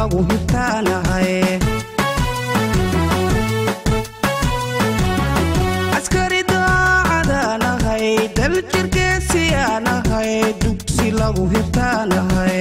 lagu hibtaanahay askari daacadaanahay daljirgeesiyaanahay dugsi lagu hibtaanahay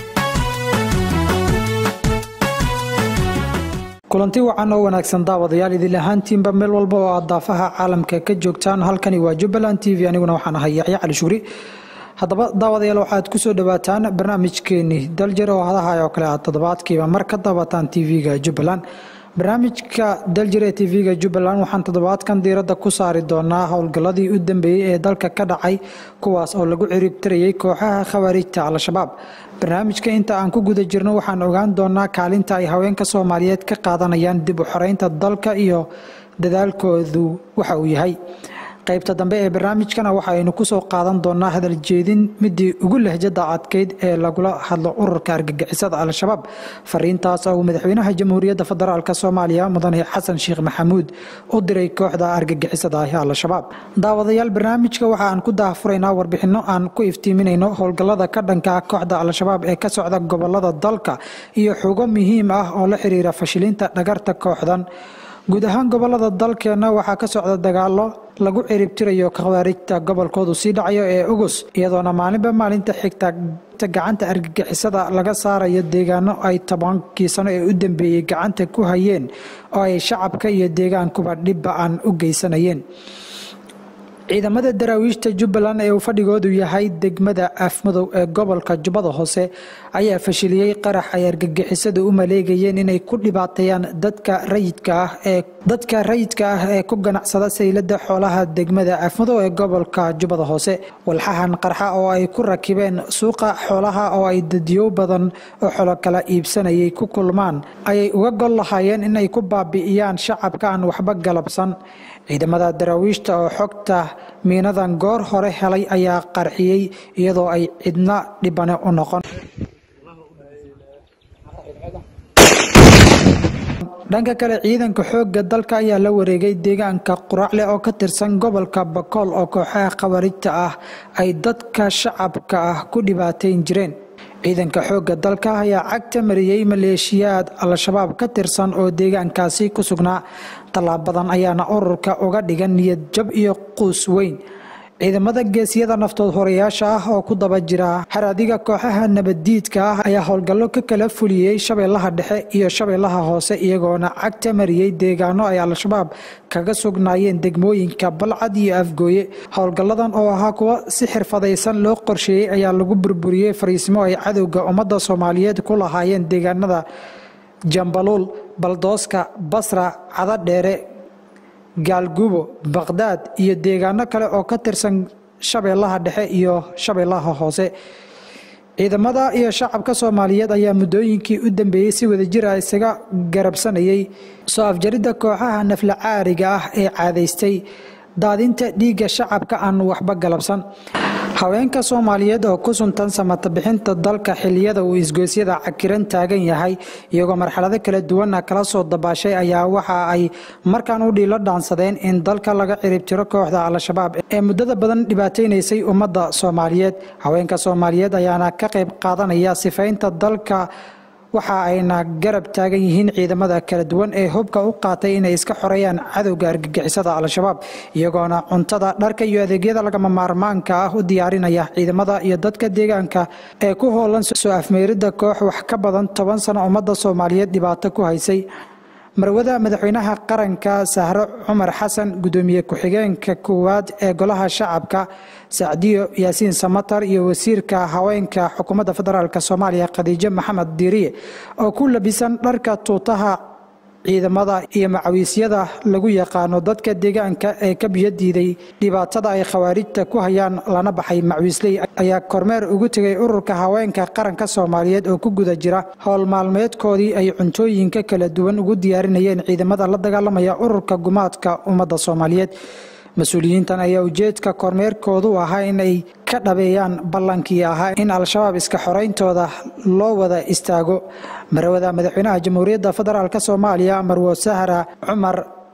kulanti wacan oo wanaagsan daawadayaal idil ahaantiinba meel walba oo aad daafaha caalamka ka joogtaan halkani waa jubbaland t v aniguna waxaan ahay yaxya cali shugri haddaba daawadayaal waxaad kusoo dhawaataan barnaamijkeenii daljir oo hadahay oo kale aad toddobaadkiiba mar ka daawataan tv-ga jubbaland barnaamijka daljir ee tv-ga jubbaland waxaan toddobaadkan diiradda ku saari doonaa howlgalladii u dambeeyey ee dalka ka dhacay kuwaas oo lagu ciribtirayay kooxaha khawaarijta al-shabaab barnaamijka inta aan ku guda jirno waxaan ogaan doonaa kaalinta ay haweenka soomaaliyeed ka qaadanayaan dib u xoreynta dalka iyo dadaalkoodu waxa uu yahay qaybta dambe ee barnaamijkana waxaaynu kusoo qaadan doonaa hadal jeedin midii ugu lehjada adkeyd ee lagula hadlo ururka argagixisada al-shabaab fariintaas oo uu madaxweynaha jamhuuriyadda federaalk soomaaliya mudane xasan sheekh maxamuud u diray kooxda argagixisada ah al-shabaab daawadayaal barnaamijka waxa aan ku daahfuraynaa warbixinno aan ku iftiiminayno howlgallada ka dhanka kooxda al-shabaab ee ka socda gobolada dalka iyo xugo muhiim ah oo la xiriira fashilinta dhagarta kooxdan guud ahaan gobolada dalkeenna waxaa ka socda dagaalo lagu ciribtirayo khawaarijta gobolkoodu sii dhacayo ee ugus iyadoona maalinba maalinta xigta gacanta argagixisada laga saarayo deegaano ay tobankii sano ee u dambeeyey gacanta ku hayeen oo ay shacabka iyo deegaankuba dhibba aan u geysanayeen ciidamada daraawiishta jubbaland ee uu fadhigoodu yahay degmada afmadow ee gobolka jubbada hoose ayaa fashiliyey qarax ay argagixisadu u maleegayeen inay ku dhibaateeyaan dadka rayidka ah ee dadka rayidka ah ee ku ganacsada saylada xoolaha degmada afmadow ee gobolka jubbada hoose walxahan qarxa oo ay ku rakibeen suuqa xoolaha oo ay dadyow badan oo xolo kala iibsanayay ku kulmaan ayay uga gol lahaayeen inay ku baabi'iyaan shacabka aan waxba galabsan ciidamada daraawiishta oo xogta miinadan goor hore helay ayaa qarxiyey iyadoo ay cidna dhibane u noqon dhanka kale ciidanka xoogga dalka ayaa la wareegay deegaanka quracle oo ka tirsan gobolka bakool oo kooxaha khawaarijta ah ay dadka shacabka ah ku dhibaateyn jireen ciidanka xoogga dalka ayaa cagta mariyey maleeshiyaad al-shabaab ka tirsan oo deegaankaasi ku sugnaa tallaabadan ayaana ururka uga dhigan niyad jab iyo quus weyn ciidamada geesiyada naftood horeyaasha ah oo ku daba jira haraadiga kooxaha nabaddiidka ah ayaa howlgallo ka kala fuliyey shabeellaha dhexe iyo shabeellaha hoose iyagoona cagta mariyey deegaano ay al-shabaab kaga sugnaayeen degmooyinka balcad iyo afgooye howlgalladan oo ahaa kuwa si xirfadaysan loo qorsheeyey ayaa lagu burburiyey fariismo ay cadowga ummadda soomaaliyeed ku lahaayeen deegaanada jambaluul baldooska basra cadadheere gaalgubo baqhdaad iyo deegaano kale oo ka tirsan shabeellaha dhexe iyo shabeellaha hoose ciidamada iyo shacabka soomaaliyeed ayaa muddooyinkii u dambeeyey si wadajir ah isaga garabsanayay soo afjaridda kooxaha nafla caariga ah ee caadaystay daadinta dhiigga shacabka aan waxba galabsan haweenka soomaaliyeed oo ku suntan samata bixinta dalka xiliyada uu isgoysyada cakiran taagan yahay iyagoo marxalado kala duwana kala soo dabaashay ayaa waxa ay markaan u dhiilo dhaansadeen in dalka laga ciribtiro kooxda al-shabaab ee muddada badan dhibaateynaysay ummadda soomaaliyeed haweenka soomaaliyeed ayaana ka qayb qaadanaya sifaynta dalka waxa ayna garab taagan yihiin ciidamada kala duwan ee hubka u qaatay inay iska xoreeyaan cadowga argagixisada al-shabaab iyagoona cuntada dharka iyo adeegyada lagama maarmaanka ah u diyaarinaya ciidamada iyo dadka deegaanka ee ku hoolan soo afmeeridda koox wax ka badan toban sano ummadda soomaaliyeed dhibaato ku haysay marwada madaxweynaha qaranka sahro cumar xasan gudoomiye ku-xigeenka koowaad ee golaha shacabka sacdiyo yaasiin samatar iyo wasiirka haweenka xukuumadda federaalk soomaaliya khadiijo maxamed diiriye oo ku labisan dharka tuutaha ciidamada iyo macawiisyada lagu yaqaano dadka deegaanka ee ka biyo diiday dhibaatada ay khawaarijta ku hayaan lana baxay macwiisley ayaa kormeer ugu tegay ururka haweenka qaranka soomaaliyeed oo ku guda jira howl maalmeedkoodii ay cuntooyinka kala duwan ugu diyaarinayeen ciidamada la dagaalamaya ururka gumaadka ummadda soomaaliyeed mas-uuliyiintan ayaa ujeedka kormeerkoodu ahaa inay ka dhabeeyaan ballankii ahaa in al-shabaab iska xorayntooda loo wada istaago marawada madaxweynaha jamhuuriyadda federaalk soomaaliya marwo sahra cumar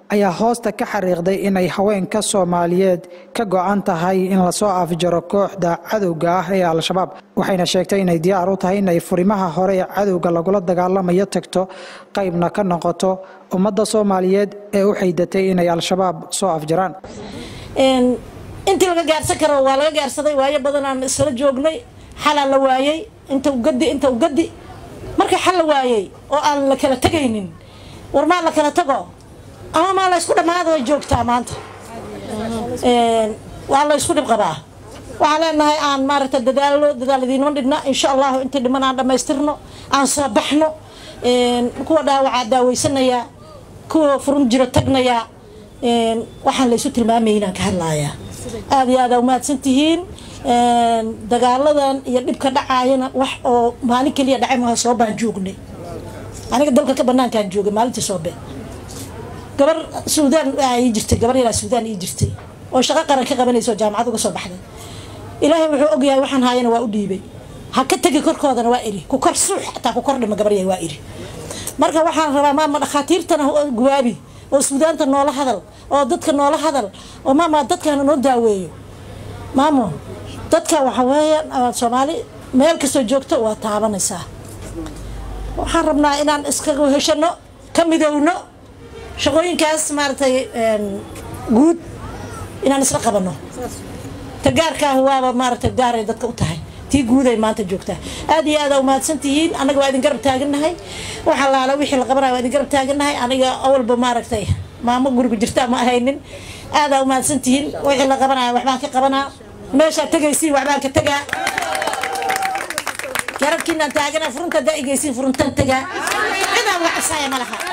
ayaa hoosta ka xariiqday inay haweenka soomaaliyeed ka go-an tahay in lasoo afjaro kooxda cadowga ah ee al-shabaab waxayna sheegtay inay diyaar u tahay inay furimaha hore ee cadowga lagula dagaalamayo tagto qaybna ka noqoto ummadda soomaaliyeed ee u xaydatay inay al-shabaab soo afjaraan intii laga gaarsan karo waa laga gaarsaday waayo badan aan isla joognay xalaa la waayey inta ugadi inta ugadi marka xal la waayey oo aan la kala tegaynin war maa la kala tago ama maa la ysku dhammaada way joogtaa maanta waa la ysku dhib qabaa waxaan leenahay aan maaragta dadaalo dadaal idiinma dhigna insha allahu intii dhiman aan dhammaystirno aan soo baxno kuwa dhaawacaa daaweysanayaa kuwa furun jiro tagnayaa waxaan laysu tilmaamayay inaan ka hadlayaa aada iyo aada umahadsan tihiin dagaaladan iyo dhibka dhacaayana wax oo maalin keliya dhacay maha soo baan joognay aniga dalka ka banaankaan joogay maalintii soobe gabar suudaan ii jirtay gabar yaraa suudaan ii jirtay oo shaqo qaran ka qabanaysa oo jaamacad uga soo baxday ilaahay wuxuu ogyahay waxaan haayana waa u dhiibay ha ka tegi korkoodana waa iri ku kor suux xataa ku kor dhima gabar yahay waa iri marka waxaan rabaa maama dhakhaatiirtana gubaabi oo suudaanta noola hadal oo dadka noola hadal oo maama dadkana noo daaweeyo maamo dadka waxa weeyaan soomaali meel kastoo joogto waa taabanaysaa waxaan rabnaa inaan iskaga heshano ka midowno shaqooyinkaas maaragtay guud inaan isla qabano ta gaarkaah waaba maaragtay gaaray dadka u tahay tii guuday maanta joogtaa aad iyo aada umahadsan tihiin anaga waa idin garab taagannahay waxaa laala wixii la qabanaya waa idin garab taagannahay aniga awalba maaragtay maamo guriga jirta ma ahaynin aadaa umahadsan tihiin wixii la qabanaya waxbaan ka qabanaa meeshaa tegaysiin waxbaan ka tegaa garabkiinaan taagana furunta hadaa igeysiin furuntan tegaa cidaan uga cabsaya ma laha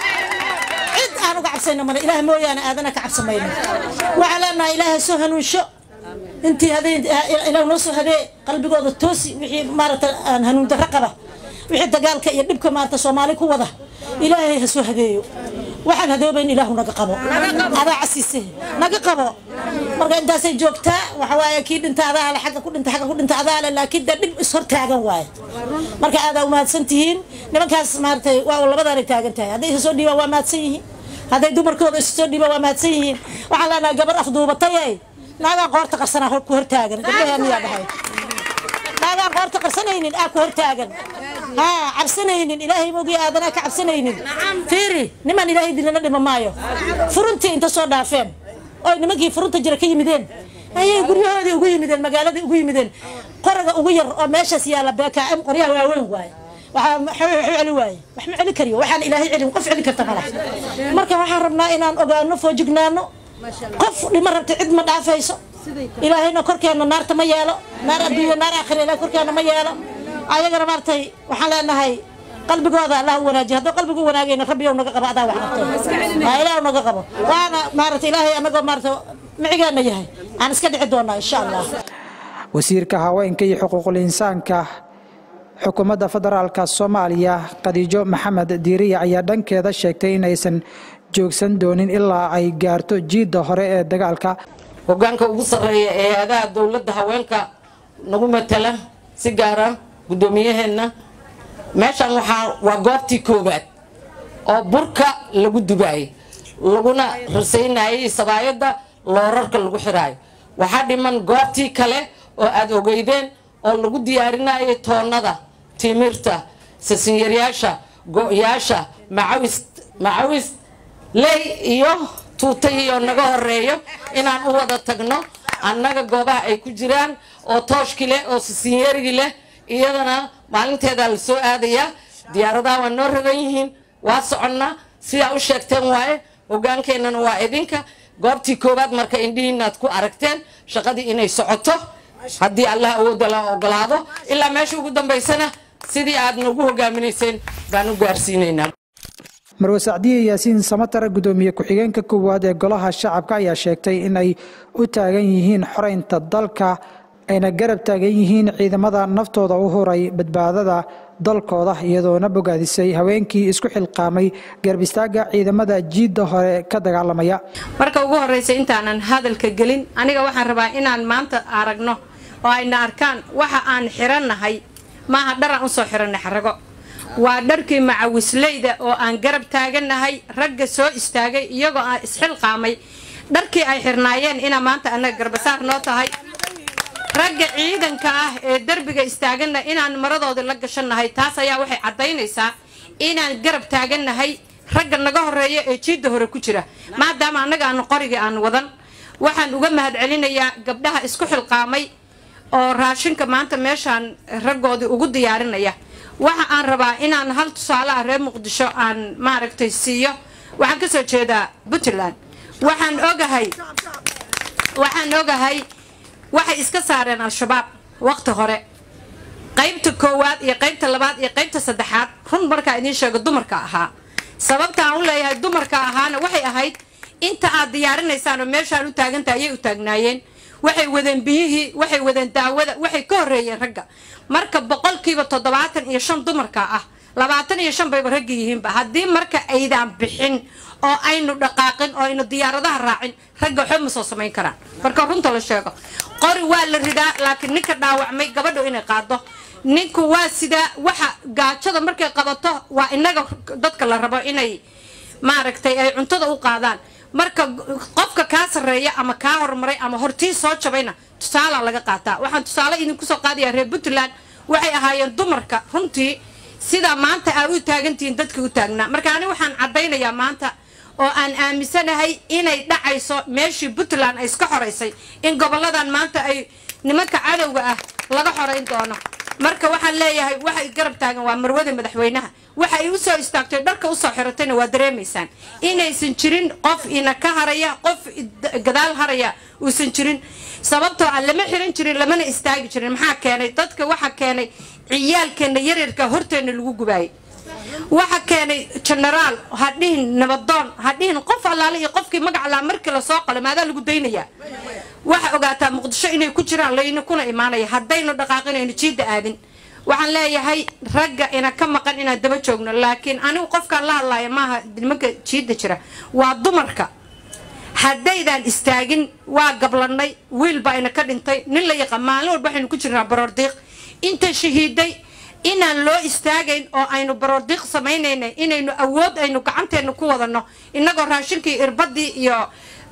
cid aan uga cabsayno male ilaah mooyaane aadana ka cabsamayno waxaa leenahay ilaahay soo hanuunsho intii hadeen ilaah noo soo hadee qalbigooda toosi wixii maaragta aan hanuun darro qaba wixii dagaalka iyo dhibka maaragta soomaali ku wada ilaahay ha soo hadeeyo waxaan hadoobayn ilaahu naga qabo adaa casiise naga qabo marka intaasay joogtaa waxa waaye kii dhinta adaa le xagga ku dhinta xagga ku dhinta adaa le laakiin dee dhib is hor taagan waaye marka aadaa umahadsan tihiin nimankaas maaragtay waa labadaanay taagan tahay hadday isa soo dhiibaan waa mahadsan yihiin hadday dumarkooda isa soo dhiibaan waa mahadsan yihiin waxaan leenahay gabar afduubatay naagaan qoorta qarsanaa ku hortaagan gabdhaheeniyaa dhahay naagaan qoorta qarsanaynin aa ku hortaagan haa cabsanaynin ilaahay mogi aadanaa ka cabsanaynin fiiri niman ilaahay dilana dhima maayo furuntii inta soo dhaafeen oy nimankii furunta jira ka yimideen ayay guryahoodii ugu yimideen magaaladii ugu yimideen qoraga ugu yar oo meeshaas yaalla beekaam qoryaha waaweyn waaye waxaa celi waaye wax ma celi kariyo waxaan ilaahay celin qof celi karta mala marka waxaan rabnaa inaan ogaano foojignaano qof dhima rabta cid ma dhaafayso ilaahayna korkeena naarta ma yeelo naar adduunyo naar aakhira ilahay korkeena ma yeelo ayagana maaragtay waxaan leenahay qalbigooda allah u wanaajiy hadduu qalbigu wanaagayna rabbiyow naga qabo adaa wax qabtay aa ilaah naga qabo waana maaragtay ilaahay anagoo maaragtay micigeena yahay aan iska dhici doonaa insha allah wasiirka haweenka iyo xuquuqul insaanka xukuumadda federaalka soomaaliya khadiijo maxamed diiriya ayaa dhankeeda sheegtay inaysan joogsan doonin ilaa ay gaarto jiidda hore ee dagaalka hogaanka ugu sarreeya ee hay-adaha dowladda haweenka nagu matala si gaara guddoomiyaheenna meeshan waxaa waa goobtii koowaad oo burka lagu dubaayay laguna rasaynayay sabaayadda loorarka lagu xiraayo waxaa dhiman goobtii kale oo aada ogeydeen oo lagu diyaarinayay toonnada timirta sasinyaryyaasha go-yaasha macawis macawis ley iyo tuutayii oo naga horeeyo inaan u wada tagno annaga goobaha ay ku jiraan oo tooshki leh oo sisinyarigi leh iyadana maalinteedaa la soo aadayaa diyaaradaha waa noo ragan yihiin waa soconnaa sidaa u sheegteen waaye hogaankeennana waa idinka goobtii koowaad marka indhihiinaad ku aragteen shaqadii inay socoto haddii allah awoodda la ogolaado ilaa meesha ugu dambaysana sidii aad nagu hogaaminayseen baan u gaarsiinaynaa marwe sacdiye yaasiin samatar gudoomiye ku-xigeenka koowaad ee golaha shacabka ayaa sheegtay inay u taagan yihiin xoreynta dalka ayna garab taagan yihiin ciidamada naftooda u huray badbaadada dalkooda iyadoona bogaadisay haweenkii isku xilqaamay garab istaaga ciidamada jiidda hore ka dagaalamaya marka ugu horreysa intaanan hadalka gelin aniga waxaan rabaa inaan maanta aragno oo ayna arkaan waxa aan xirannahay maaha dharaan usoo xiranay xarago waa dharkii macawisleyda oo aan garab taaganahay ragga soo istaagay iyagoo aan isxilqaamay dharkii ay xirnaayeen inaa maanta annaga garbasaar noo tahay ragga ciidanka ah ee derbiga istaagana inaan maradoodii la gashannahay taas ayaa waxay caddaynaysaa inaan garab taagannahay ragga naga horeeya ee jiidda hore ku jira maadaama annaga aanu qorigii aan wadan waxaan uga mahad celinayaa gabdhaha isku xilqaamay oo raashinka maanta meeshaan raggoodii ugu diyaarinaya waxa aan rabaa inaan hal tusaale ah reer muqdisho aan maaragtay siiyo waxaan kasoo jeedaa puntland waxaan ogahay waxaan ogahay waxay iska saareen al-shabaab waqti hore qaybta koowaad iyo qaybta labaad iyo qaybta saddexaad run markaa idiin sheego dumarka ahaa sababta aan u leeyahay dumarka ahaana waxay ahayd inta aad diyaarinaysaan oo meeshaan u taagantaha ayay u taagnaayeen waxay wadeen biyihii waxay wadeen daawada waxay ka horreeyeen ragga marka boqolkiiba toddobaatan iyo shan dumarka ah labaatan iyo shan bayba ragga yihiinba haddii marka aydaan bixin oo aynu dhaqaaqin oo aynu diyaaradaha raacin ragga waxba ma soo samayn karaan marka runta la sheego qori waa la ridaa laakiin ninka dhaawacmay gabadhu inay qaado ninku waa sidaa waxa gaajada markay qabato waa inaga dadka la rabo inay maaragtay ay cuntada u qaadaan marka qofka kaa sarreeya ama kaa horumaray ama hortii soo jabayna tusaalaa laga qaataa waxaan tusaale idinku soo qaadayaa reer puntland waxay ahaayeen dumarka runtii sidaa maanta aa u taagantihiin dadka u taagnaa marka ani waxaan caddaynayaa maanta oo aan aaminsanahay inay dhacayso meeshii puntland ay iska xoraysay in goboladan maanta ay nimanka cadowga ah laga xorayn doono marka waxaan leeyahay waxay garab taagan waa marwada madaxweynaha waxa ay usoo istaagtay dharka usoo xiratayna waa dareemaysaan inaysan jirin qof ina ka haraya qof gadaal haraya uusan jirin sababtoo ah lama xiran jirin lamana istaagi jirin maxaa keenay dadka waxa keenay ciyaalkeena yaryarka horteena lagu gubaayay waxa keenay genaraal ha dhihin nabadoon ha dhihin qof allaale iyo qofkii magacalaa markii lasoo qalay maadaa lagu daynayaa waxa ogaataa muqdisho inay ku jiraan layna kuna imaanaya haddaynu dhaqaaqinayno jiidda aadin waxaan leeyahay ragga ina ka maqan inaan daba joogno laakiin anigu qofkaan la hadlaayo maaha nimanka jiidda jira waa dumarka haddaydaan istaagin waa gablannay wiil baa ina ka dhintay nin la yaqaan maalin walba waxaynu ku jirnaa baroordiiq inta shahiiday inaan loo istaagayn oo aynu baroordiiq samaynayna inaynu awood aynu gacanteena ku wadano innagoo raashinkii irbadii iyo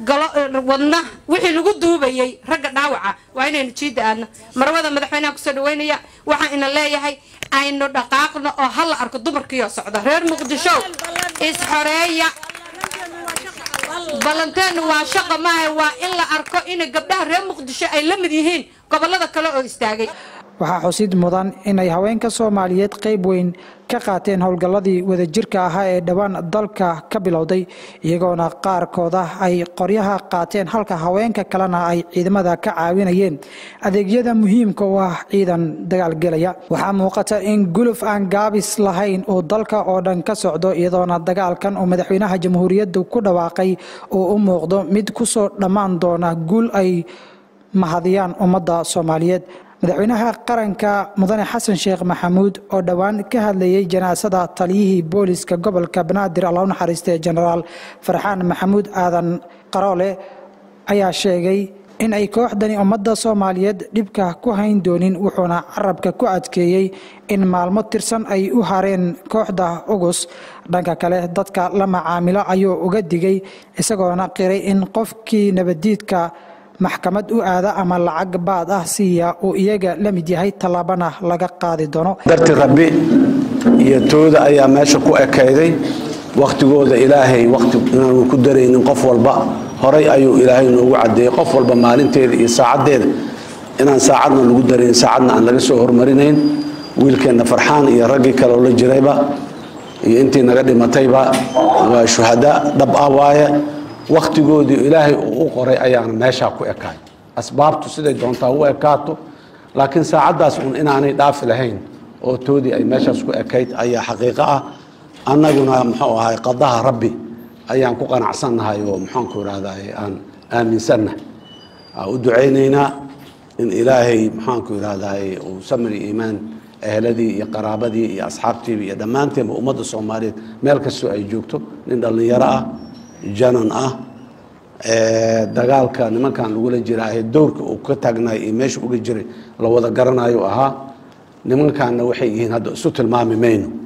wadna wixii lagu duubayay ragga dhaawaca waa inaynu jiidda aadno marwada madaxweynaha kusoo dhaweynaya waxaan ina leeyahay aynu dhaqaaqno oo hala arko dumarkiioo socda reer muqdisho isxoreeya ballanteenu waa shaqa maaha waa in la arko ina gabdhaha reer muqdisho ay la mid yihiin gobolada kale oo istaagay waxaa xusid mudan inay haweenka soomaaliyeed qayb weyn ka qaateen howlgalladii wadajirka ahaa ee dhowaan dalka ka bilowday iyagoona qaarkooda ay qoryaha qaateen halka haweenka kalena ay ciidamada ka caawinayeen adeegyada muhiimka u ah ciidan dagaalgelaya waxaa muuqata in guluf aan gaabis lahayn uu dalka oo dhan ka socdo iyadoona dagaalkan uu madaxweynaha jamhuuriyadda ku dhawaaqay uu u muuqdo mid kusoo dhammaan doona guul ay mahadiyaan ummadda soomaaliyeed madaxweynaha qaranka mudane xasan sheekh maxamuud oo dhowaan ka hadlayay janaasada taliyihii booliska gobolka banaadir alla u naxariistay jenaraal farxaan maxamuud aadan qaroole ayaa sheegay in ay kooxdani ummadda soomaaliyeed dhibka ku hayn doonin wuxuuna carabka ku adkeeyey in maalmo tirsan ay u hareen kooxda ugus dhanka kale dadka la macaamilo ayuu uga digay isagoona qiray in qofkii nabadiidka maxkamad u aada ama lacag baad ah siiya uu iyaga la mid yahay tallaabana laga qaadi doono darti rabbi iyo tooda ayaa meesha ku ekayday wakhtigooda ilaahay wakhti inaanu ku daraynin qof walba horay ayuu ilaahay noogu cadeeyey qof walba maalinteeda iyo saacaddeeda inaan saacadna lagu darayn saacadna aan laga soo hormarinayn wiilkeenna farxaan iyo raggii kaleoo la jirayba iyo intii naga dhimatayba waa shuhada dhab ah waaye wakhtigoodii ilaahay uu u qoray ayaana meeshaa ku ekaay asbaabtu siday doontaa u ekaato laakiin saacaddaas uun inaanay dhaafi lahayn oo toodii ay meeshaas ku ekayd ayaa xaqiiqo ah annaguna muxuu ahay qadaha rabbi ayaan ku qanacsannahay oo muxaanku irahday aan aaminsannahay aan u ducaynaynaa in ilaahay maxaanku irahday uu samri iimaan eheladii iyo qaraabadii iyo asxaabtiiba iyo dhammaanteenba ummadda soomaaliyeed meel kastoo ay joogto nin dhallinyaro ah janan ah dagaalka nimankan lagula jiraahe dowrka uu ka taagnaay iyo meesha uga jiray la wada garanayo ahaa nimankanna waxay yihiin hadda isu tilmaami mayno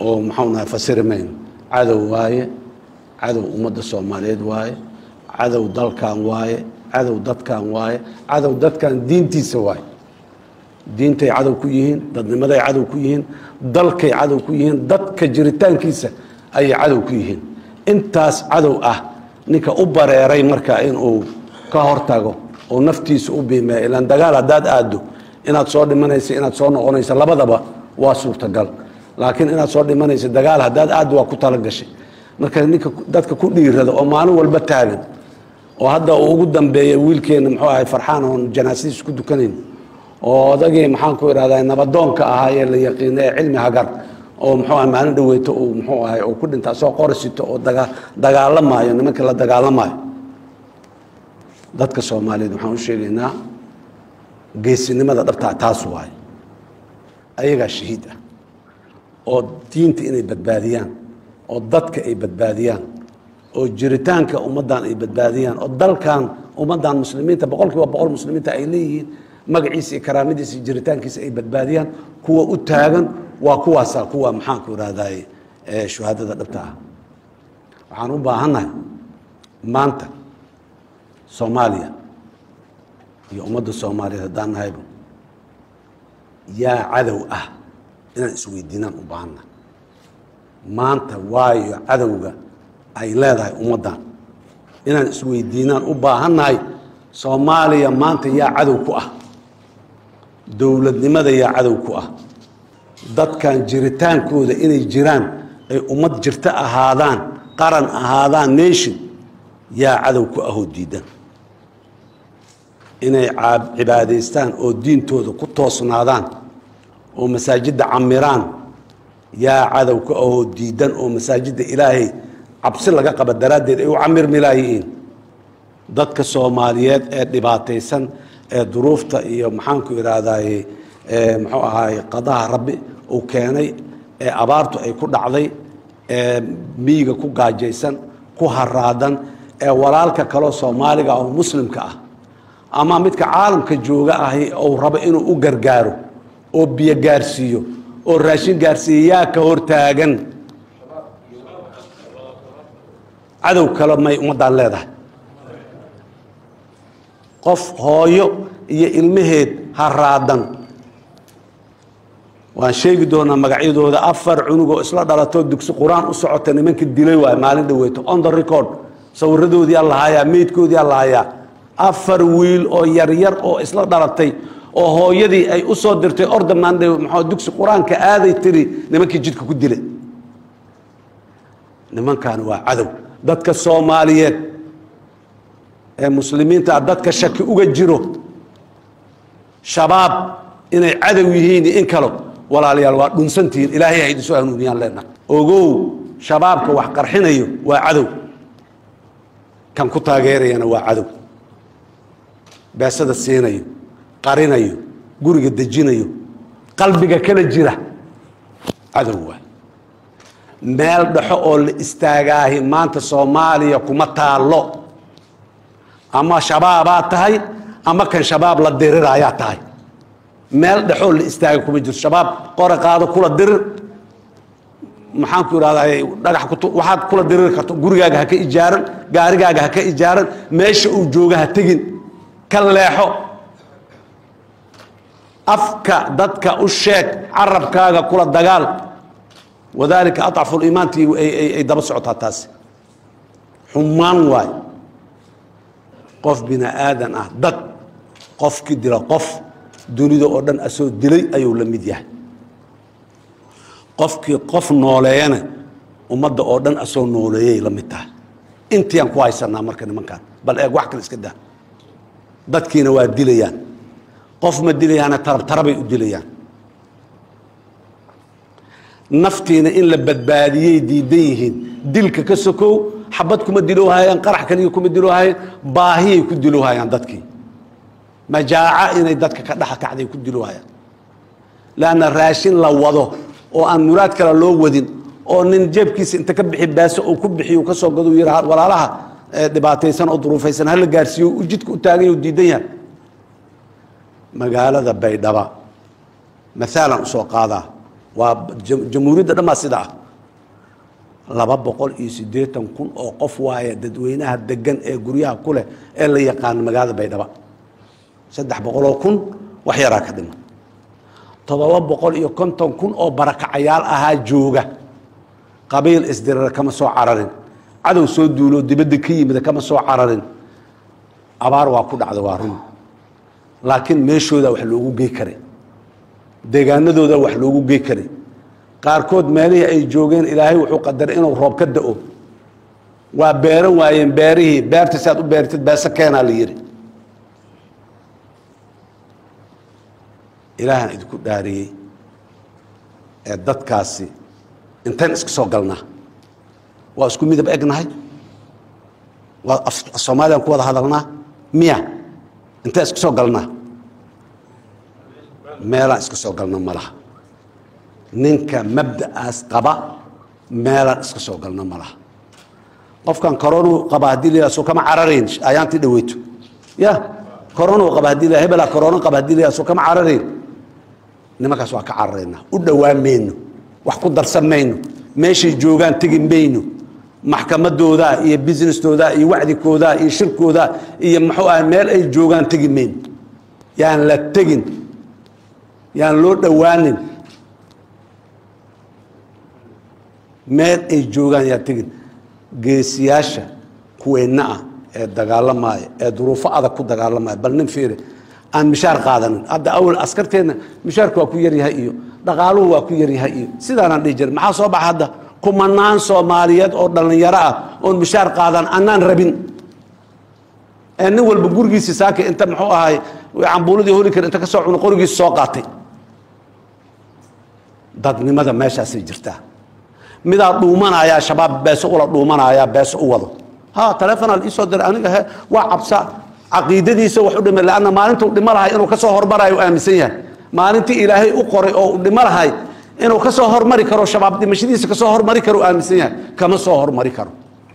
oo maxau nahay fasiri mayno cadow waaye cadow ummadda soomaaliyeed waaye cadow dalkan waaye cadow dadkan waaye cadow dadkan diintiisa waaye diintay cadow ku yihiin dadnimaday cadow ku yihiin dalkay cadow ku yihiin dadka jiritaankiisa ayay cadow ku yihiin intaas cadow ah ninka u bareeray marka inuu ka hortago oo naftiisa u biimeeya ilaan dagaal haddaad aaddo inaad soo dhimanaysa inaad soo noqonaysa labadaba waa suurtagal laakiin inaad soo dhimanaysa dagaal haddaad aaddo waa ku talagashay marka ninka dadka ku dhiirada oo maalin walba taagan oo hadda uu ugu dambeeya wiilkeena muxuu ahay farxaan oon janaasadiis ku dukanayn oo odagii maxaan ku idhahdaa nabadoonka ahaa ee la yaqiina ee cilmi hagar oo muxuu ahay maalin dhaweyto uu muxuu ahay uu ku dhinta asoo qorisito oo daga dagaalamaayo nimanka la dagaalamaayo dadka soomaaliyeed waxaan u sheegaynaa geesinimada dhabtaa taas waaye ayagaa shahiid ah oo diinta inay badbaadiyaan oo dadka ay badbaadiyaan oo jiritaanka ummaddan ay badbaadiyaan oo dalkan ummaddan muslimiinta boqol kiiba boqol muslimiinta ay leeyihiin magaciisa iyo karaamadiisa iyo jiritaankiisa ay badbaadiyaan kuwa u taagan waa kuwaasaa kuwa maxaanku idhahdaye ee shuhaadada dhabta ah waxaan u baahannahay maanta soomaaliya iyo ummadda soomaaliyeed haddaan nahayba yaa cadow ah inaan isweydiinaan u baahannahay maanta waayo cadowga ay leedahay ummaddan inaan isweydiinaan u baahannahay soomaaliya maanta yaa cadow ku ah dowladnimada yaa cadow ku ah dadkan jiritaankooda inay jiraan ay ummad jirto ahaadaan qaran ahaadaan nation yaa cadow ku ahoo diidan inay caab- cibaadaystaan oo diintooda ku toosnaadaan oo masaajidda camiraan yaa cadow ku ahoo diidan oo masaajidda ilaahay cabsi laga qaba daraaddeed ay u camirmi laayihiin dadka soomaaliyeed ee dhibaataysan ee duruufta iyo maxaanku idhaahdaye ee muxuu ahaay qadaha rabbi uu keenay ee abaartu ay ku dhacday ee miyiga ku gaajaysan ku haraadan ee walaalka kaloo soomaaliga oo muslimka ah ama midka caalamka jooga ahi uu rabo inuu u gargaaro oo biyo gaarsiiyo oo raashin gaarsiiyo yaa ka hortaagan cadow kale may ummaddaan leedahay qof hooyo iyo ilmaheed haraadan waan sheegi doonaa magacyadooda afar cunugoo isla dhalatoo dugsi qur-aan u socota nimanka dilay waay maalin dhaweyto on the record sawiradoodii aa lahayaa meydkoodii aa lahayaa afar wiil oo yaryar oo isla dhalatay oo hooyadii ay u soo dirtay orda maandhe maxaa dugsi qur-aanka aaday tiri nimankii jidka ku dilay nimankan waa cadow dadka soomaaliyeed ee muslimiinta ah dadka shaki uga jiro shabaab inay cadow yihiin iyo in kalo walaalayaal waa dhunsantihiin ilaahay ha idinsoo hanuuniyaan leenahay ogow shabaabka wax qarxinayo waa cadow kan ku taageerayana waa cadow beesada siinayo qarinayo guriga dejinayo qalbiga kala jira cadow waay meel dhexo oo la istaagaahi maanta soomaaliya kuma taallo ama shabaabaa tahay ama kan shabaab la diriraayaa tahay meel dhexoo la istaaga kuma jirto shabaab qora qaado kula dirir maxaan ku idhahdaa dhagax ku tu- waxaad kula diriri karto gurigaaga ha ka ijaaran gaarigaaga ha ka ijaaran meesha uu jooga ha tegin ka leexo afka dadka u sheeg carabkaaga kula dagaal wadaalika aطcafu liimaantii ay ay- ay daba socotaa taasi xumaan waay qof bini aadan ah dad qofkii dila qof dunida oo dhan asoo dilay ayuu la mid yahay qofkii qof nooleeyana ummadda oo dhan asoo nooleeyay la mid tahay intiaan ku haysanaa marka nimankan bal eeg wax kale iska daa dadkiina waa dilayaan qof ma dilayaana tarab tarabay u dilayaan naftiina in la badbaadiyey diidan yihiin dilka ka sokow xabad kuma diloohayaan qarax kaliya kuma diloohayaan baahiyay ku diloohayaan dadkii majaaca inay dadka ka dhexa kacday ku diloohayaan laanna raashin la wado oo aan muraad kale loo wadin oo nin jeebkiisa inta ka bixi baaso uu ku bixiyo uu ka soo gado uu yidhi "Ha- walaalaha ee dhibaataysan oo duruufaysan hala gaarsiiyo uu jidka u taagan yahay uu diidan yahay magaalada baydhaba maalan usoo qaadaa waa jam- jamhuuriyadda dhammaa sida ah laba boqol iyo siddeetan kun oo qof waaye dadweynaha degan ee guryaha ku leh ee la yaqaan magaalada baydhaba saddex boqoloo kun wax yaraa ka dhima toddoba boqol iyo konton kun oo barakacayaal ahaa jooga qabiil isdirira kama soo cararin cadow soo duuloo dibadda ka yimida kama soo cararin abaar waa ku dhacda waa run laakiin meeshooda wax loogu gey karay deegaanadooda wax loogu gey karay qaarkood meelihii ay joogeen ilaahay wuxuu qadaray inuu roob ka da'o waa beeran waayeen beerihii beerta si aad u beertid beese keenaa la yidhi ilaahaan idinku dhaariyey ee dadkaasi intayn iska soo galnaa waa isku midab egnahay waa af- soomaaliyaan ku wada hadalnaa miya intaan iska soo galnaa meelaan iska soo galna ma laha ninka mabda'aas qaba meelaan iska soo galna ma laha qofkan koronuu qaba haddii la yidhaha soo kama cararayn ayaantii dhaweyto ya koronuu qaba haddii la hebelaa korono qaba haddii la yidhaha soo kama cararayn nimankaas waa ka cararaynaa u dhowaan mayno wax ku darsan mayno meeshay joogaan tegi mayno maxkamadoodaa iyo businessdoodaa iyo wacdikoodaa iyo shirkoodaa iyo muxuu ah meel ay joogaan tegi mayno yaan la tegin yaan loo dhowaanin meel ay joogaan yaan tegin geesiyaasha kuweenna ah ee dagaalamaya ee duruufo adag ku dagaalamaya bal nin fiiri aan mishaar qaadanin hadda awal askarteenna mishaarku waa ku yaryahay iyo dhaqaaluhu waa ku yaryahay iyo sidaanaan dhihi jirin maxaa soo baxa hadda kumanaan soomaaliyeed oo dhallinyaro ah oon mishaar qaadan annaan rabin ee nin walba gurigiisi saaka inta muxuu ahay cambuuladii holi kara inta ka soo cuno qorigiisa soo qaatay dadnimada meeshaasay jirtaa midaa dhuumanayaa shabaab beeso ula dhuumanayaa beeso u wado ha taleefonaa la iisoo diray aniga he waa cabsa caqiidadiisa wax u dhimay lanna maalintuu dhimo lahay inuu ka soo hormarayo u aaminsan yahay maalintii ilaahay u qoray oo u dhimo lahay inuu ka soo hormari karo shabaab dhimashadiisa ka soo hormari karo u aaminsan yahay kama soo hormari karo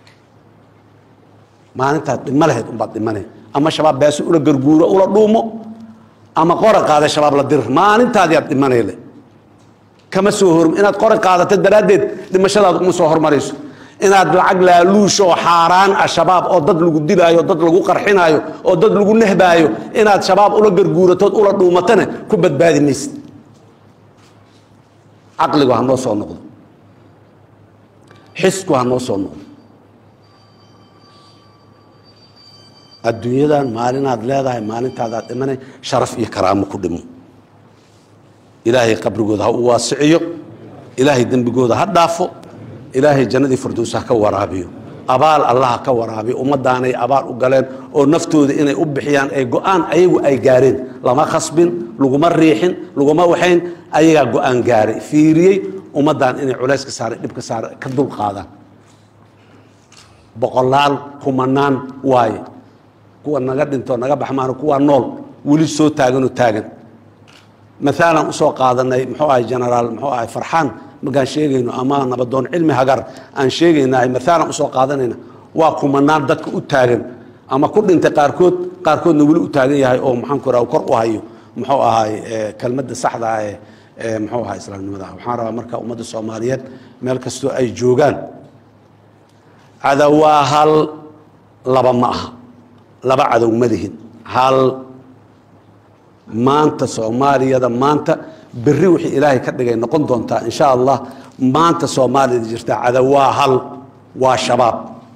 maalintaad dhimo lahayd unbaad dhimanay ama shabaab beeso ula garguuro ula dhuumo ama qora qaada shabaab la dir maalintaadiyaad dhimanayle kama soo hor inaad qora qaadato daraaddeed dhimashadaada uma soo hormarayso inaad lacag laaluusho oo xaaraan ah shabaab oo dad lagu dilaayo dad lagu qarxinaayo oo dad lagu nehbaayo inaad shabaab ula garguuratood ula dhuumatana ku badbaadi maysid caqligu ha noo soo noqdo xisku ha noo soo noqdo adduunyadan maalinaad leedahay maalintaadaad dhimanay sharaf iyo karaamo ku dhimo ilaahay qabrigooda ha u waasiciyo ilaahay dembigooda ha dhaafo ilaahay jannadii firdows ha ka waraabiyo abaal allah ha ka waraabiyo ummadaanay abaal u galeen oo naftooda inay u bixiyaan ay go-aan ayagu ay gaareen lama khasbin laguma riixin laguma waxayn ayagaa go-aan gaaray fiiriyey ummaddan inay culayska saaray dhibka saaray ka dul qaadaan boqolaal kumanaan waaye kuwa naga dhinto naga baxmaano kuwa nool weli soo taaganoo taagan maalan usoo qaadanay muxuu ahay genaraal muxuu ahay farxaan markaan sheegayno ama nabadoon cilmi hagar aan sheegaynahay maalan usoo qaadanayna waa kumanaan dadka u taagan ama ku dhintay qaarkood qaarkoodna weli u taagan yahay oo maxaan ku raha kor u hayo muxuu ahay kelmadda saxda ah ee ee muxuu ahay islaamnimada waxaan rabaa marka ummadda soomaaliyeed meel kastoo ay joogaan cadow waa hal laba ma aha laba cadow ma lihin hal maanta soomaaliyada maanta berri wixii ilaahay ka dhigay noqon doontaa insha allah maanta soomaaliyada jirta cadow waa hal waa shabaab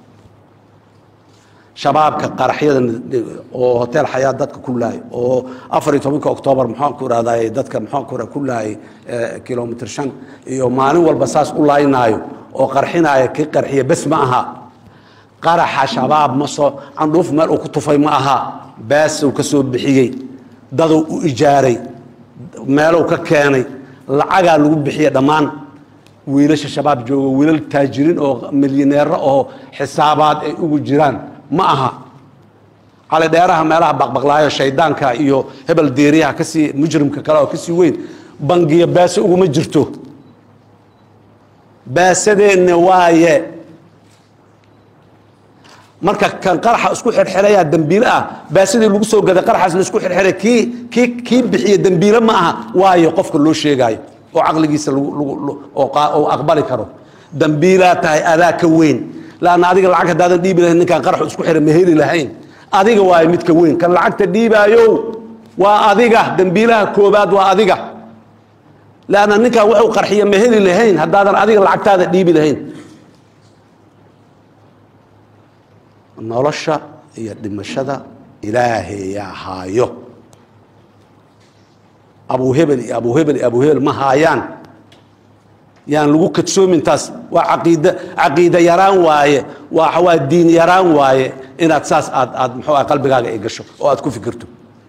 shabaabka qaraxyada oo hotel xayaa dadka ku laayay oo afar iyo tobanka oktoobar maxaan ku irahday dadka maxaan ku ku laayay kilomitr shan iyo maalin walba saas u laaynaayo oo qarxinaaya kii qarxiya bes ma aha qaraxa shabaab ma soo candhuuf meel uu ku tufay ma aha baasuu ka soo bixiyey daduu u ijaaray meeluu ka keenay lacagaa lagu bixiya dhammaan wiilasha shabaab jooga wiilal taajiriin oo milyaneero oo xisaabaad ay ugu jiraan ma aha cali dheeraha meelaha baqbaqlaayo shaydaanka iyo hebel deeriyaha kasii mujrimka kale oo kasii weyn bangiya baase uguma jirto baasadeenna waaye marka kan qaraxa isku xirxiraya dembiile ah baasidii lagu soo gaday qaraxaas la isku xirxiray kii kii kii bixiye dembiile ma aha waayo qofka loo sheegaayo oo caqligiisa lagu- lagu- lagu- oo qaa- oo aqbali karo dambiilaa tahay adaa ka weyn laanna adiga lacag haddaadan dhiibi lahayn ninkaan qaraxu isku xira ma heli lahayn adiga waayo midka weyn kan lacagta dhiibaayo waa adiga dambiilaha koobaad waa adiga laanna ninkaan wuxuu qarxiya ma heli lahayn haddaadan adiga lacagtaada dhiibi lahayn nolosha iyo dhimashada ilaahayaa haayo abu hebel iyo abu hebel iyo abu hebel ma haayaan yaan lagu kadsoomin taas waa caqiida caqiida yaraan waaye waa waa diin yaraan waaye inaad saas aad aad muxuu ah qalbigaaga ay gasho oo aad ku fikirto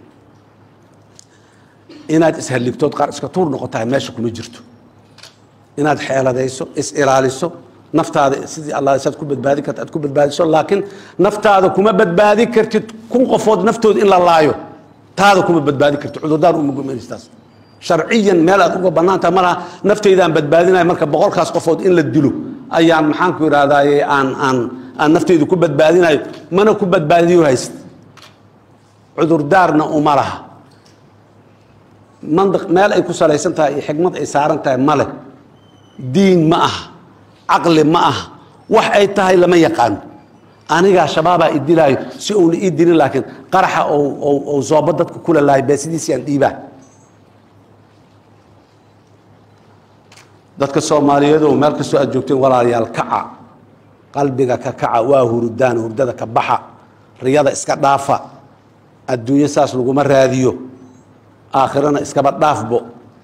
inaad ishalligtood qaar iska tuur noqotahay meesha kuma jirto inaad xeeladayso is ilaaliso naftaada sidii allah saad ku badbaadi karta aad ku badbaadiso laakiin naftaada kuma badbaadi kartid kun qofood naftooda in la laayo taada kuma badbaadi kartid cudurdaar uma gumanaystaas sharciyan meel aad uga bannaantaha malaha naftaydaan badbaadinaya marka boqolkaas qofood in la dilo ayaan maxaanku idhahdaaye aan aan aan naftaydu ku badbaadinayo mana ku badbaadiyo hayst cudurdaarna uma laha mandiq meel ay ku salaysan tahay iyo xikmad ay saaran tahay male diin ma aha caqli ma aha wax ay tahay lama yaqaano anigaa shabaabaa i dilaayo si uuna ii dilin laakiin qaraxa ou- ou ou zoobo dadka kula lahay beesidiisii aan dhiibaa dadka soomaaliyeed oo meel kastoo aad joogteen walaalayaal kaca qalbiga ka kaca waa hurdaan hurdada ka baxa riyada iska dhaafa adduunyo saas laguma raadiyo aakhirana iskaba dhaafbo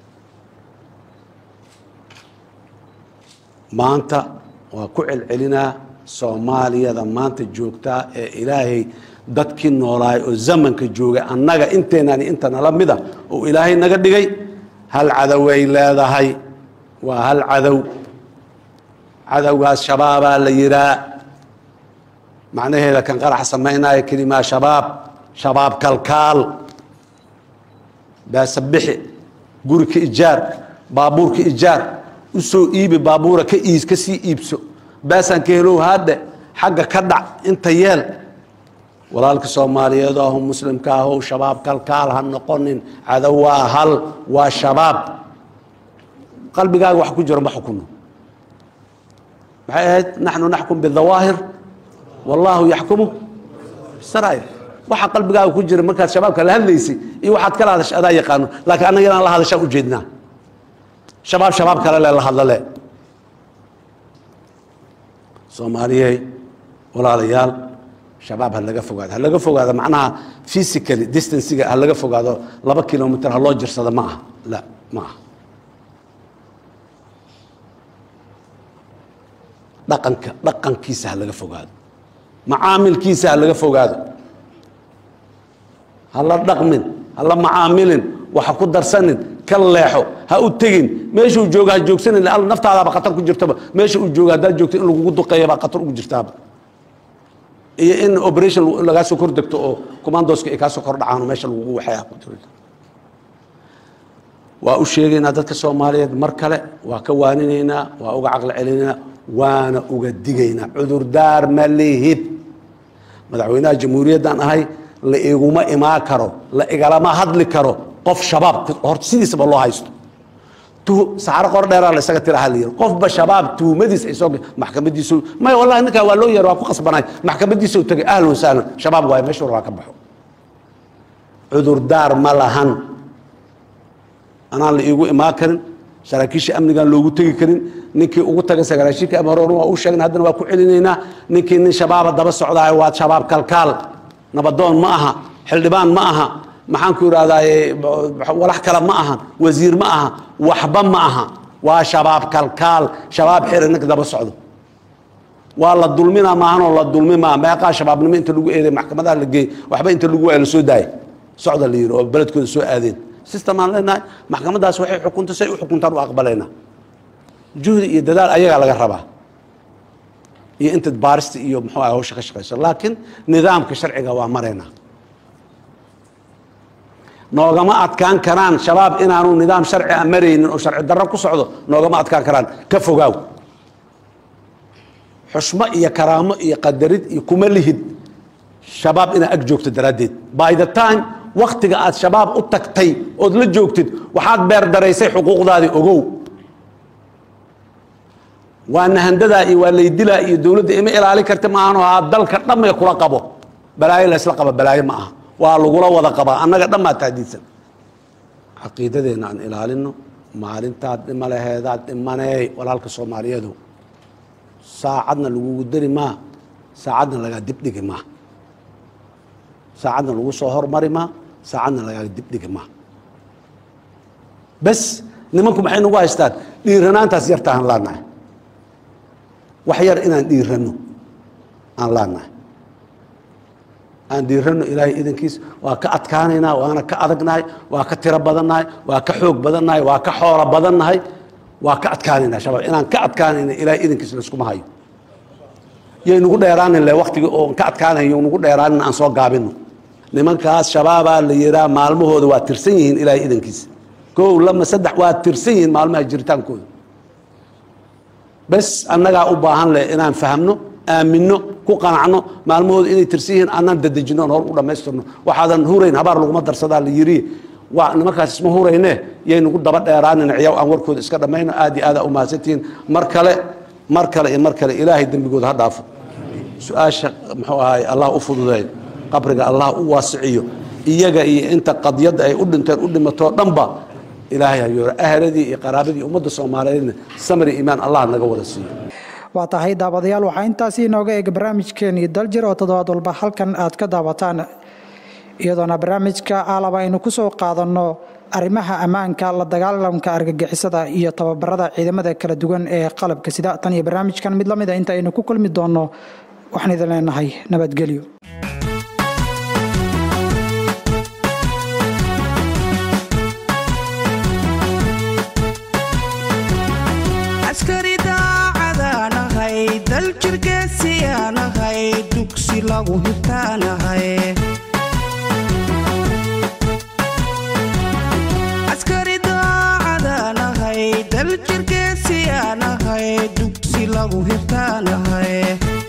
maanta waa ku celcelinaa soomaaliyada maanta joogtaa ee ilaahay dadkii noolaay oo zamanka joogay annaga inteenani inta nala mida oo ilaahay naga dhigay hal cadoway leedahay waa hal cadow cadowgaas shabaabaa la yihaa macnaheeda kan qarax samaynaya kelimaa shabaab shabaab kalkaal baasabixi guri ka ijaar baabuur ka ijaar u soo iibi baabuura ka iis ka sii iibso baasaan ka helow haadhe xagga ka dhac inta yeel walaalka soomaaliyeed ahu muslimka ahow shabaab kalkaal ha noqonin cadow waa hal waa shabaab qalbigaaga wax ku jiro ma xukuno maxay ahayd naxnu naxkum bidawaahir wallaahu yaxkumu bisaraa'ir waxa qalbigaaga ku jira markaad shabaabka la hadlaysay iyo waxaad kala hadashay adaa yaqaano laakiin annaga inaan la hadashaan ujeednaa shabaab shabaab kale le la hadlale soomaaliyey walaalayaal shabaab ha laga fogaado ha laga fogaado macnaha physically distanciga ha laga fogaado laba kilomitr ha loo jirsado ma aha la ma aha dhaqanka dhaqankiisa ha laga fogaado macaamilkiisa ha laga fogaado ha la dhaqmin ha la macaamilin waxa ku darsanin ka leexo ha u tegin meeshuu jooga ha joogsanin alla naftaadaaba khatar ku jirtaba meesha uu jooga haddaad joogto in lagugu duqeeya baa khatar ugu jirtaaba iyo in operation lagaa soo kor degto oo commandoska ay kaa soo kor dhacaan oo meesha lagugu waxaya ku jiro waa u sheegaynaa dadka soomaaliyeed mar kale waa ka waaninaynaa waa uga caqli celinaynaa waana uga digaynaa cudurdaar ma lihid madaxweynaha jamhuuriyaddan ahay la iguma imaan karo la igalama hadli karo qof shabaab horta sidiisaba loo haysto tu- saxaro qor dheeraa la isaga tiraha la yiri qofba shabaab tuhumadiis ay soo maxkamadiisu maya wallahi ninkaa waa loo yeer waa ku qasbanay maxkamadiisa u tagay ahlan wasahlan shabaab waaye meesha war waa ka baxo cudurdaar ma lahan anaan la iigu imaan karin saraakiisha amnigaan loogu tegi karin ninkii ugu tagay sagaashiinka ama hore waa u sheegna haddana waa ku celinaynaa ninkii nin shabaaba daba socdaay waa shabaab kalkaal nabadoon ma aha xildhibaan ma aha maxaan ku idhahdaaye walax kale ma aha wasiir ma aha waxba ma aha waa shabaab kalkaal shabaab xiri ninka daba socdo waa la dulmina maahanoo la dulmi maa meeqaa shabaabnimo inta lagu eeday maxkamadaha la geeyey waxba inta lagu waaya la soo daayay socda la yidhi oo beledkooda soo aadeen system aan leenahay maxkamadaas waxay xukunta say u xukuntaan u aqbalaynaa juhdi iyo dadaal ayagaa laga rabaa iyo intaad baarista iyo muxuu ah hawsha ka shaqayso laakiin nidaamka sharciga waa maraynaa noogama adkaan karaan shabaab inaanu nidaam sharci a maraynin oo sharci darro ku socdo noogama adkaan karaan ka fogaaw xushmo iyo karaamo iyo qadarid iyo kuma lihid shabaab inaad ag joogto daraaddeed by the time waktiga aad shabaab u tagtay ood la joogtid waxaad beerdaraysay xuquuqdaadii ogow waa nahandadaa iyo waa laydilaa iyo dowladda ima ilaalin karta maahanoo haa dalka dhammee kula qabo balaayo laysla qaba balaayo ma aha waa lagula wada qabaa annaga dhammaa taadiidsan caqiidadeenna aan ilaalino maalintaad dhima laheedaad dhimaneey walaalka soomaaliyeedu saacadna lagugu dari maa saacadna lagaa dibdhigi maa saacadna lagu soo hormari maa saacadna lagaa dibdhigi maa bes nimanku maxay nagu haystaan dhiiranaantaas yartaahan laanahay wax yar inaan dhiirano aan laanahay aan dhiirano ilaahay idankiis waa ka adkaanaynaa waana ka adagnahay waa ka tiro badannahay waa ka xoog badannahay waa ka xoolo badannahay waa ka adkaanaynaa shabaab inaan ka adkaanayna ilaahay idankiis layskuma hayo yay nagu dheeraanin le waktiga oon ka adkaanayo nagu dheeraanin aan soo gaabino nimankaas shabaabaa la yihaa maalmahooda waa tirsan yihiin ilaahay idankiisa kow lama saddex waa tirsan yihiin maalmaha jiritaankooda bes annagaa u baahan leh inaan fahmno aamino ku qanacno maalmahooda inay tirsan yihiin anaan dadejino on hor u dhammaystirno waxaadan hurayn habaar laguma darsadaa la yiri waa nimankaas isma hurayne yay nagu daba dheeraanin ciyaw aan warkooda iska dhammayno aad iyo aadaa u mahadsantihiin mar kale mar kale iyo mar kale ilaahay dembigooda ha dhaafo su-aasha muxuu ahaay allah u fududeey qabriga allah u waasiciyo iyaga iyo inta qadyadda ay u dhinteen u dhimatoo dhanba ilaahay hayooro ahladii iyo qaraabadii ummadda soomaaliyeedna samri iimaan allah naga wada siiyo waa tahay daawadayaal waxaa intaasi inooga eega barnaamijkeenii daljir oo toddobaad walba halkan aad ka daawataan iyadoona barnaamijka aalaba aynu ku soo qaadanno arrimaha ammaanka la dagaalamka argagixisada iyo tababarada ciidamada kala duwan ee qalabka sida tan iyo barnaamijkan mid la mid a inta aynu ku kulmi doonno waxaan idin leenahay nabadgelyo askari daacadaanahay dal jirgeesiyaanahay dugsi lagu hirtaanahay askari daacadaanahay dal jirgeesiyaanahay dugsi lagu hirtaanahay